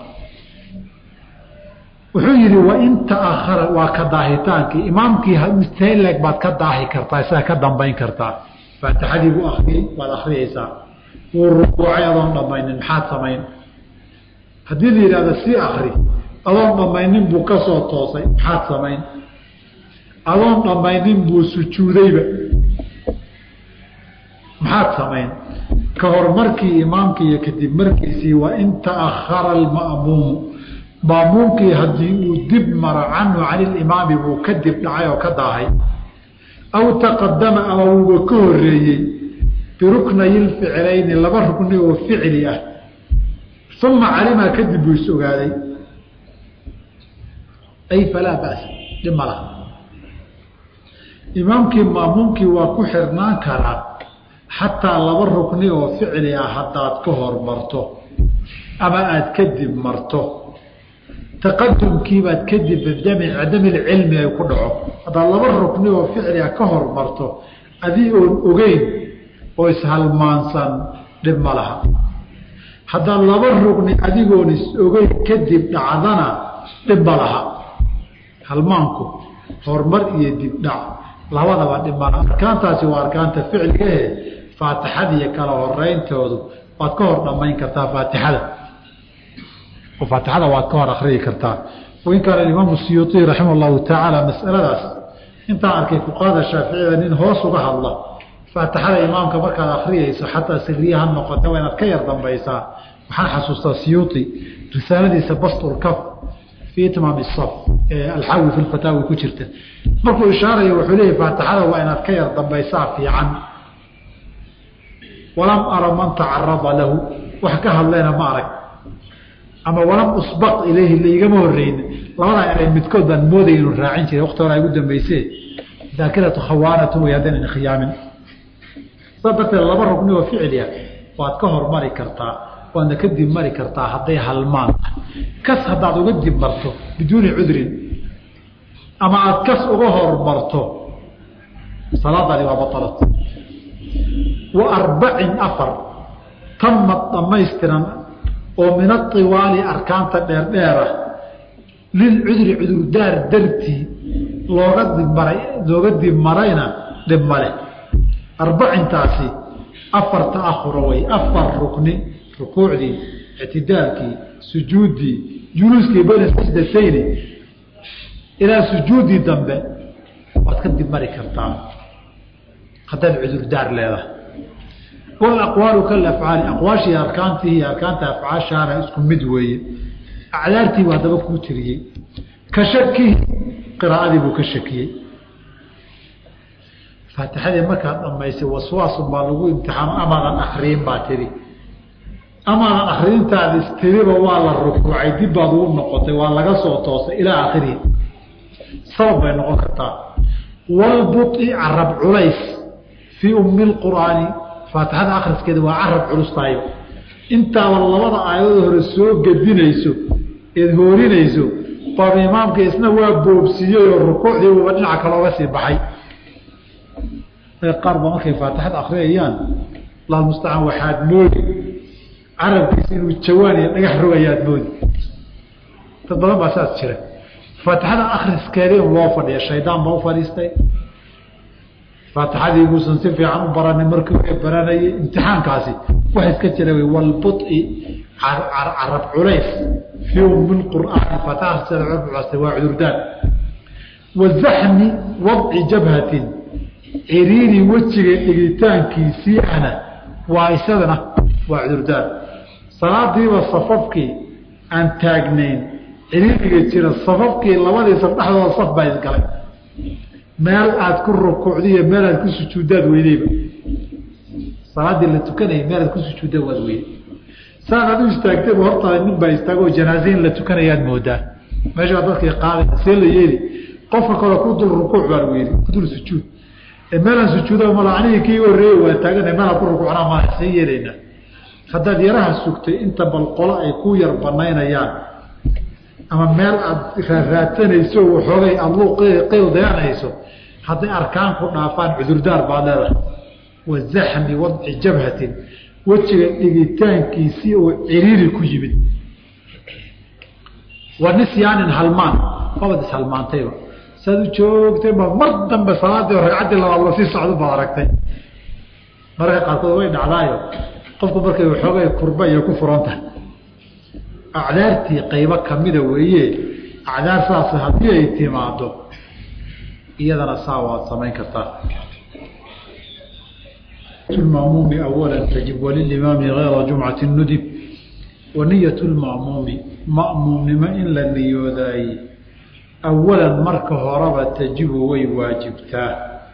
wuxuu yihi wain taahara waa ka daahitaankii imaamkii mstleg baad ka daahi kartaa isaga ka dambayn kartaa faatixadii buu akriyey waad akriyeysaa wuu rukuucay adoon dhamaynin maxaad samayn haddii la yidhahdo sii akri adoon dhamaynin buu ka soo toosay maxaad samayn adoon dhamaynin buu sujuudayba maxaad samayn ka hor markii imaamkii iyo kadib markiisii wain taahara alma'muumu maamuumkii haddii uu dib maro canhu cani limaami buu ka dib dhacay oo ka daahay aw taqadama ama wuuba ka horeeyey biruknayi lficlayni laba rukni oo ficli ah uma calima kadib buu is ogaaday ay falaa ba'sa dhib ma laha imaamkii maamuumkii waa ku xirnaan karaa xataa laba rukni oo ficli ah haddaad ka hormarto ama aada kadib marto taqadumkiibaad kadib bidami cilmi ay ku dhaco haddaad laba rukni oo ficliga ka hormarto adii oon ogeyn oo ishalmaansan dhib ma laha haddaad laba rukni adigoon is ogeyn kadib dhacdana dhib ma laha halmaanku horumar iyo dibdhac labadaba dhib ma laha arkaantaasi waa arkaanta ficligahe faatixadiiyo kala horeyntoodu waad ka hor dhamayn kartaa faatixada oo faatixada waad ka hor akriyi kartaa wain kaana imaamu siyuuطi raximah llahu tacaala masaladaas intaa arkay fuqahada shaaficiyada nin hoos uga hadla faatixada imaamka markaad akriyeyso xataa siriya ha noqota waa inaad ka yar dambaysaa waxaan xasuustaa siyuuطi risaaladiisa basturkaf fii itmaam saf ee alxawi fi lfataawi ku jirta markuu ishaaraya wuxuu leeyahy faatixada waa inaad ka yar dambaysaa fiican walam ara man tacarada lahu wax ka hadlayna ma arag ama walam usbaq ilayhi laigama horeyni labadaa eray midkood baan moodaya inu raacin jiray wakti hore ay ugu dambayse daakiratu khawaanatu way haddaynan khiyaamin saa darteed laba rugni oo ficliya waad ka hormari kartaa waadna ka dib mari kartaa hadday halmaan kas haddaad uga dib marto biduuni cudrin ama aada kas uga hormarto salaadaadi waa batalat wa arbacin afar tamad dhamaystiran oo min aiwaali arkaanta dheerdheera lilcudri cudurdaar dartii looga dibmaray looga dib marayna dhib male arbacintaasi afar taahura way afar rukni rukuucdii ictidaalkii sujuuddii juluuskii bayna sajdatayni ilaa sujuuddii dambe waad ka dib mari kartaa haddaad cudurdaar leedahay walaqwaalu kalafcaali aqwaashii arkaantii iyo arkaanta afcaashaana isku mid weeye acdaartii buu haddaba kuu tiriyey ka shakihi qiraa'adii buu ka shakiyey faatixadii markaad dhamaysay waswaasun baa lagu imtixaano amaadan akriyin baa tiri amaadan akriintaada istiriba waa la rukuucay dib baad ugu noqotay waa laga soo toosay ilaa akhirihi sabab bay noqon kartaa walbuطi carab culays fii ummi lqur'aani faatixada akhriskeeda waa carab culustaayo intaaba labada aayadoo hore soo gedinayso eed hoorinayso baaba imaamka isna waa boobsiiyey oo rukuucdii uba dhinaca kalooga sii baxay qaar ba markay faatixada akriyayaan lalmustacaan waxaad moodi carabkiisa inuu jawaan iyo dhagax rogayaad moodi dad badan baa saas jira faatixada akriskeedii un loo fadhiya shaydaan baa u fadhiistay faatixadii buusan si fiican u baranin markii u baranayay imtixaankaasi waxa iska jira wy walbuطi carab culays fii ummi qur'aani faatixada akristay waa cudurdaan wazaxmi wadci jabhatin ciriiri wejiga dhigitaankiisii ana waa isadana waa cudurdaan salaadiiba safafkii aan taagnayn ciriiriga jira safafkii labadii saf dhexdooda saf baa isgalay meel aad ku rukuucdiiyo meel aad ku sujuuddaad weydeyba salaaddii la tukanayay meel aad ku sujuudda waad weyday saan adu istaagtayba hortaada nin baa istaagoo janaaze in la tukanayaad moodaa meesha baa dadkii qaadaya see la yeeli qofka kale ku dul rukuuc baa lagu yidhi ku dul sujuud meelaan sujuuda mala anigii kii horeeye waa taagana meelaan ku rukuucnaa maa see yeelaynaa haddaad yaraha sugtay inta bal qolo ay ku yar banaynayaan ama meel aada raaraatanayso waxoogay adlu qeyl dayanayso hadday arkaan ku dhaafaan cudurdaar baad leedahay wazaxmi wadci jabhatin wejiga dhigitaankiisii oo ciriiri ku yimid wa nisyaanin halmaan abad ishalmaantayba saad u joogtay ba mar dambe salaadii ragcaddii labaad la sii socdo baad aragtay mararka qaarkood way dhacdaayo qofku markay waxoogay kurba iyo ku furan tahay acdaartii qaybo kamida weeye acdaar saas haddii ay timaado iyadana saa waad samayn kartaa mamuumi awala tajib walilimaami gayra jumcati nudib waniyat lmamuumi ma'muumnimo in la niyoodaay awalan marka horeba tajibu way waajibtaa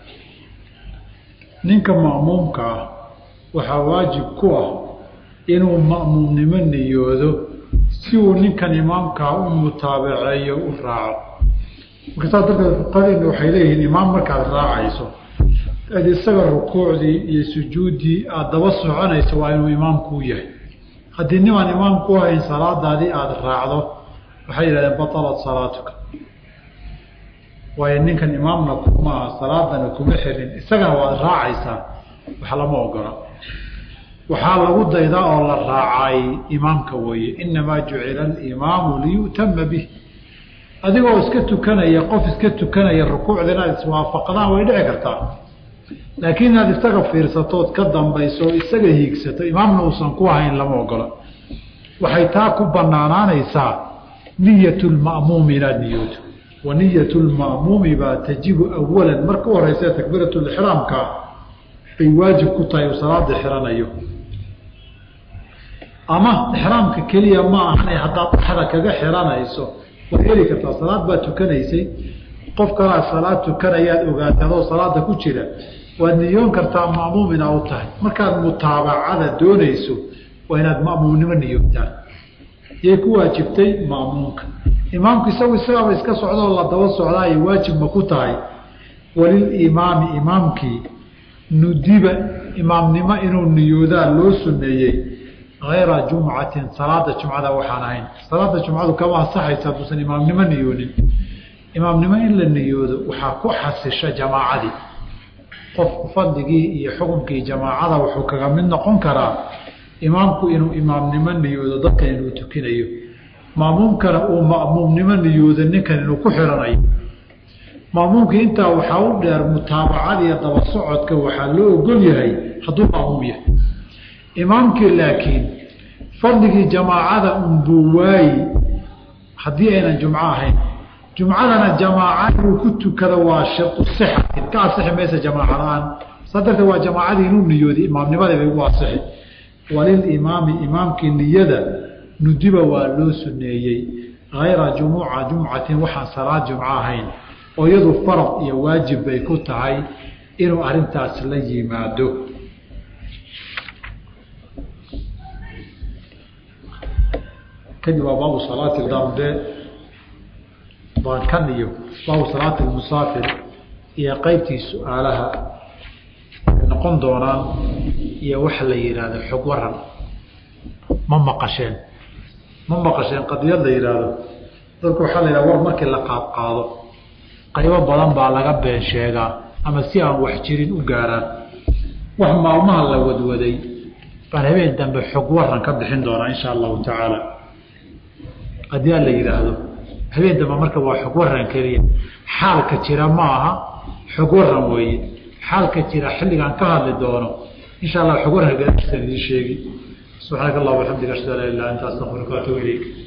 ninka ma'muumka ah waxaa waajib ku ah inuu ma'muumnimo niyoodo si uu ninkan imaamkaa u mutaabaceeyo u raaco marka saas darteed fuqadeena waxay leeyihiin imaam markaad raacayso ad isaga rukuucdii iyo sujuuddii aada daba soconayso waa inuu imaamkuu yahay haddii nimaan imaamku ahayn salaadaadii aada raacdo waxay yidhahdeen batalat salaatuka waayo ninkan imaamna kuma aha salaadana kuma xirin isagana waad raacaysaa wax lama ogola waxaa lagu daydaa oo la raacay imaamka weeye inamaa jucila alimaamu liyu'tama bih adigoo iska tukanaya qof iska tukanaya rukuucda inaad iswaafaqdaan way dhici kartaa laakiin inaad isaga fiirsatood ka dambayso o isaga hiigsato imaamna uusan ku ahayn lama ogola waxay taa ku banaanaanaysaa niyat lma'muumi inaad niyooto wa niyat lma'muumi baa tajibu awalan marka u horeysa takbiirat lixraamka bay waajib ku tahay uu salaada xiranayo ama ixraamka keliya ma ahane haddaad dhaxda kaga xiranayso waad heli kartaa salaad baad tukanaysay qof kalaa salaad tukanayaad ogaatay adoo salaada ku jira waad niyoon kartaa ma'muum inaa u tahay markaad mutaabacada doonayso waa inaad ma'muumnimo niyoogtaan yay ku waajibtay ma'muumka imaamku isagu isagaaba iska socdoo la daba socdaa ay waajib ma ku tahay walilimaami imaamkii nudiba imaamnimo inuu niyoodaa loo suneeyey hayra jumcatin salaada jumcada waxaan ahayn salaada jumcadu kama asaxaysa hadduusan imaamnimo niyoonin imaamnimo in la niyoodo waxaa ku xasisha jamaacadii qofku fadligii iyo xukunkii jamaacada wuxuu kaga mid noqon karaa imaamku inuu imaamnimo niyoodo dadkan inuu tukinayo maamuumkana uu ma'muumnimo niyoodo ninkan inuu ku xiranayo maamuumkii intaa waxaa u dheer mutaabacadiiyo daba socodka waxaa loo ogol yahay hadduu maamuum yahay imaamkii laakiin fadligii jamaacada unbuu waayi haddii aynan jumco ahayn jumcadana jamaaca inuu ku tukado waa shartu sixatin ka asixi maysa jamaaca la-aan saa darteed waa jamaacadii inuu niyooday imaamnimadii bay ugu asixi walilimaami imaamkii niyada nudiba waa loo suneeyey hayra jumuca jumcatin waxaan salaad jumco ahayn oo iyadu farad iyo waajib bay ku tahay inuu arintaas la yimaado kadib waa baabu salaati dambe baan kan iyo baabu salaati musaafir iyo qeybtii su-aalaha noqon doonaan iyo waxa la yidhaahdo xog waran ma maqasheen ma maqasheen qadiyad la yidhaahdo dadku waxaa la yidhahda war markii la qaadqaado qaybo badan baa laga been sheegaa ama si aan wax jirin u gaaraan wax maalmaha la wadwaday baan habeen dambe xog waran ka bixin doonaa insha allahu tacaala haddii aan la yidhaahdo habeen dambe marka waa xog waran keliya xaalka jira ma aha xog waran weeye xaalka jira xilligaan ka hadli doono insha allah xog waran gadaasaan idiin sheegi subxaanaka allah waxamdiga ashhadu an laa ilaha illa anta astaغfiruka waatubu ilayk